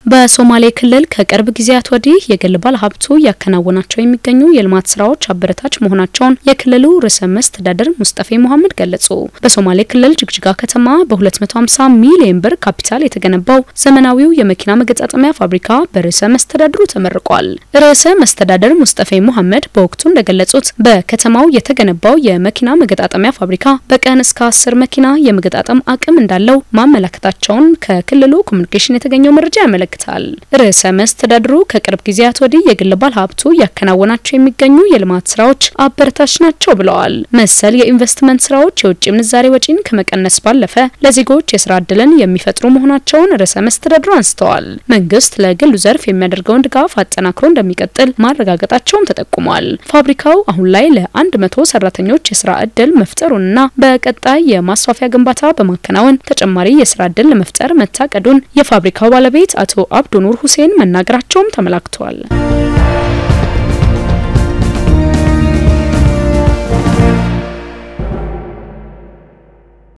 በሶማሌ ክልል ከቅርብ ጊዜያት ወዲህ የግል ባለሀብቱ እያከናወናቸው የሚገኙ የልማት ስራዎች አበረታች መሆናቸውን የክልሉ ርዕሰ መስተዳድር ሙስጠፌ መሐመድ ገለጹ። በሶማሌ ክልል ጅግጅጋ ከተማ በ250 ሚሊዮን ብር ካፒታል የተገነባው ዘመናዊው የመኪና መገጣጠሚያ ፋብሪካ በርዕሰ መስተዳድሩ ተመርቋል። ርዕሰ መስተዳድር ሙስጠፌ መሐመድ በወቅቱ እንደገለጹት በከተማው የተገነባው የመኪና መገጣጠሚያ ፋብሪካ በቀን እስከ አስር መኪና የመገጣጠም አቅም እንዳለው ማመላከታቸውን ከክልሉ ኮሚኒኬሽን የተገኘው መረጃ ያመለክታል። ርዕሰ መስተዳድሩ ከቅርብ ጊዜያት ወዲህ የግል ባለ ሀብቱ እያከናወናቸው የሚገኙ የልማት ስራዎች አበረታች ናቸው ብለዋል። መሰል የኢንቨስትመንት ስራዎች የውጭ ምንዛሬ ወጪን ከመቀነስ ባለፈ ለዜጎች የስራ እድልን የሚፈጥሩ መሆናቸውን ርዕሰ መስተዳድሩ አንስተዋል። መንግስት ለግሉ ዘርፍ የሚያደርገውን ድጋፍ አጠናክሮ እንደሚቀጥል ማረጋገጣቸውም ተጠቁሟል። ፋብሪካው አሁን ላይ ለአንድ መቶ ሰራተኞች የስራ እድል መፍጠሩንና በቀጣይ የማስፋፊያ ግንባታ በማከናወን ተጨማሪ የስራ እድል ለመፍጠር መታቀዱን የፋብሪካው ባለቤት አቶ አብዱ ኑር ሁሴን መናገራቸውም ተመላክተዋል።